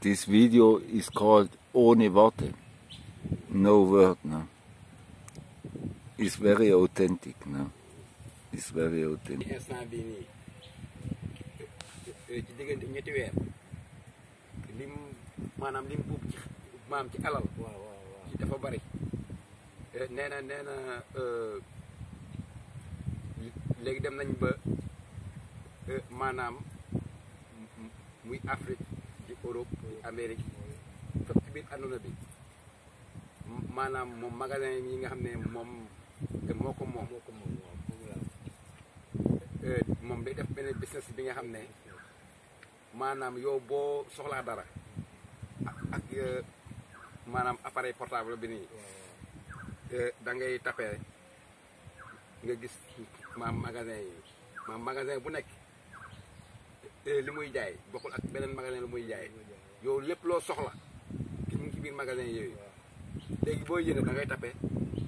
this video is called Ohne Worte. No word, no. It's very authentic, no. It's very authentic. instant bii nii ci diggante ñetti weer lim maanaam lim buub ci maam ci alal waaw waaw waaw ci dafa bari nee na nee na léegi dem nañ ba maanaam muy Afrique di Europe di Amérique fépp ci biir àdduna bi maanaam moom magasin yi nga xam ne moom te moo ko moom moo ko moom waaw moom la moom day def benn business bi nga xam ne maanaam yow boo soxlaa dara ak ak maanaam appareil portable bi nii da ngay tapé nga gis maam magasin yi maam magasin bu nekk li muy jaay bokkul ak beneen magasin lu muy jaay yow lépp loo soxla ki mu ngi ci biir magasin yooyu léegi boo yéene da ngay tapé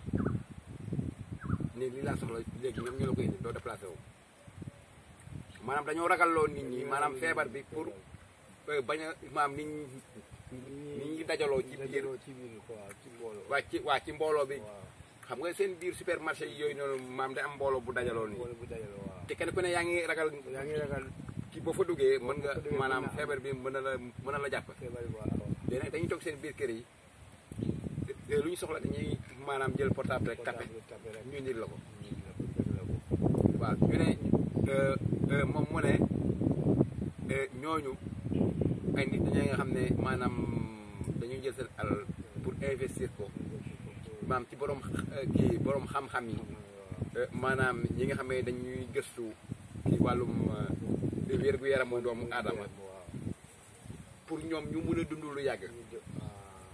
ni lii laa soxla léegi ñoom ñoo la ko indi doo déplacé wu maanaam dañoo ragalloo nit ñi maanaam feebar bi pour bañ a maam nit ñi nit ñi dajaloo ci biir dajaloo ci biir quoi ci mbooloo waa ci waa ci mbooloo bi waaw xam nga seen biir supermarché yi yooyu noonu maam day am mbooloo bu dajaloo nii mbooloo bu dajaloo waaw te kenn ku ne yaa ngi ragal yaa ngi ragal ki boo fa duggee mën nga boo fa duggee maanaam mën na am. feebar bi mën na la mën na la jàpp feebar bi waaw léegi nag dañuy toog seen biir kër yi te lu ñu soxla dañuy maanaam jël portable rek tapé portable tapé rek ñu indil la ko ñu la ko def la ko waaw ñu ne euh, euh, moom mu ne euh, ñooñu ay nit dañoo nga xam ne maanaam dañuy jël seen alal pour investir ko maam ci borom euh, kii borom xam-xam yi euh, maanaam ñi nga xam ne dañuy gëstu ci wàllum euh, wér-gu-yaramu doomu aadama waaw pour ñoom ñu mun a dund lu yàgg ñu jë- ah,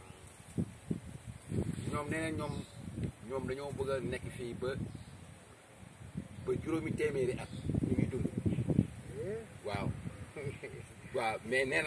ñoom nee na ñoom ñoom dañoo bëgg a nekk fii ba ba juróomi téeméeri at ñu ngi dund eh, waaw waaw mais nee na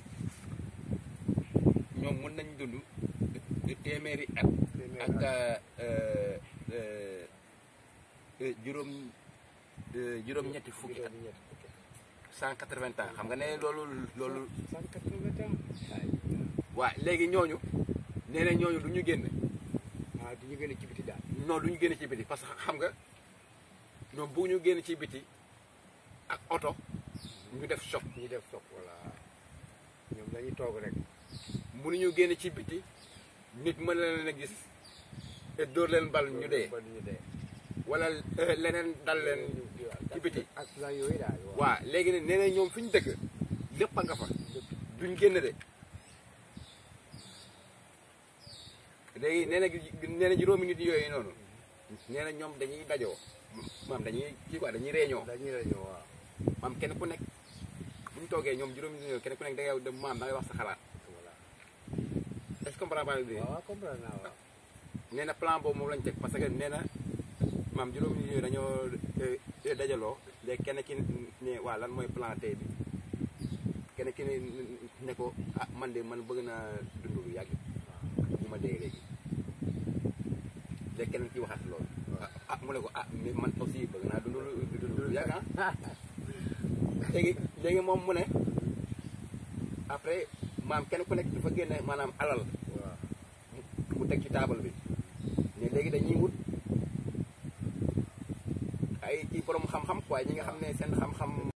ñoom mën nañ dund di téeméeri at téeméeri ak at. euh, euh, euh, juróom euh, juróom-ñetti fukki at juróom ñetti fukki cent quatre-vingts ans xam nga ne loolu loolu cent quatre-vingts ans ay waa léegi ñooñu nee na ñooñu du ñu génn ah du ñu gën a ci biti daal non du ñu génn ci biti parce que xam nga ñoom bu ñu génn ci biti ak oto ñu def choc ñu def sopp voilà ñoom dañuy toog rek mënuñu génn ci biti nit mën na leen a gis te dóor leen bal ñu dee ba ñu dee wala euh, leneen dal leen ci biti accident yooyu daal waaw waa léegi ne nee na ñoom fi ñu dëkk lépp a nga fa duñ génn de léegi nee na nee na juróomi nit yooyu noonu nee na ñoom dañuy dajoo maam dañuy kii quoi dañuy réunion dañuy rajo waaw maam kenn ku nekk bu ñu toogee ñoom juróomi nit yooyu kenn ku nekk da ngay dem maam da ngay wax sa xalaat voilà est-ce que comprendre pas bi waaw comprendre naa waaw nee na plan boobu moom lañ teg parce que nee na maam juróomi nit yooyu dañoo eh, dajaloo léegi kenn ki ne waa lan mooy plan tey bi kenn ki ne ne ko ah man de man bëgg naa dund lu yàgg bu ma dee léegi léegi keneen ki waxaat loolu ah mu ne ko ah mais man aussi bëgg naa dund lu dund lu yàgg ah léegi léegi moom mu ne après maam kenn ku nekk dafa génne maanaam alal waaw mu teg ci taabal bi ne léegi dañuy wut ay ci borom xam-xam quoi ñi nga xam ne seen xam-xam